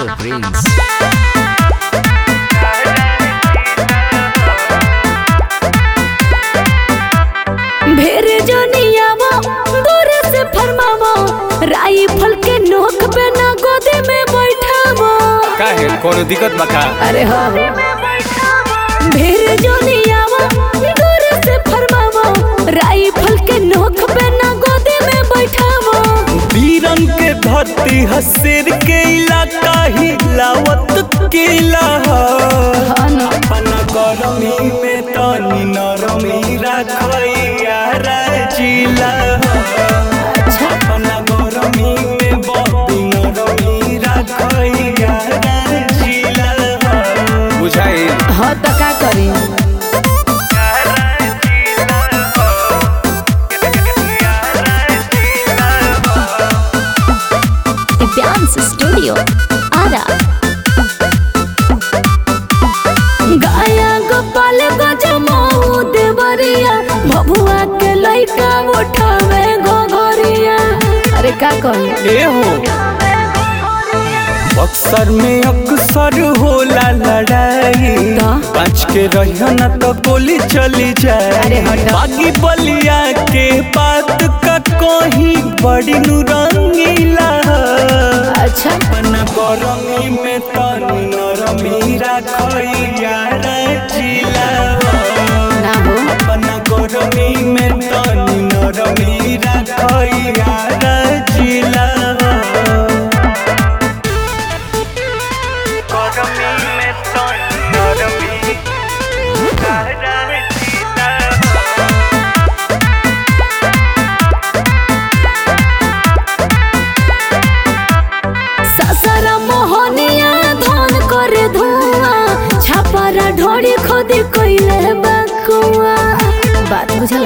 Prince. भेरे जनियावा दूर से फरमावा राइफल के नोक पे ना गोदी में बैठावा काहे कोनो दिक्कत बा का अरे हाँ भेरे जनियावा दूर से फरमावा राइफल के नोक पे ना गोदी में बैठावा वीरन के धरती हसेर के इलाका ही लावत किला अपन गरमी में तनी नरमी रखैया जिला अपन गरमी में बबी नरमी रखैया जिला बुझाई हाँ तो का करी Dance Studio Ara गाया गोपाल गजमऊ देवरिया भभुआ के लइका उठावे गोगरिया अरे का कही ए हो बक्सर में अक्सर होला लड़ाई का? बच के रहियो न तो गोली चली जाए अरे हटो। बागी बलिया के बात का कोही बड़ी नुरंगीला अच्छा अपन गरमी में तनी नरमी रखैया जिला ना हो अपन गरमी में तनी नरमी रखैया जिला गरमी में तनी नरमी ससरा मोहनिया धन करे धुआं छापारा ढोड़ी खोदी कइले बकुआ बात बुझल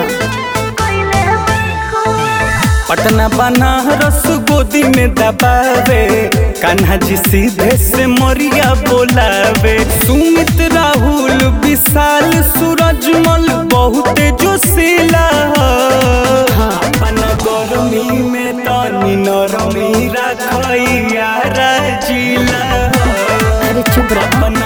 पटना बनारस गोदी में दबावे कान्हा जी सीधे से मोरिया बोलावे सुमित राहुल विशाल सूरजमल बहुत जोशीला अपन गरमी में तनी नरमी रखैया जिला अरे चुप रह अपन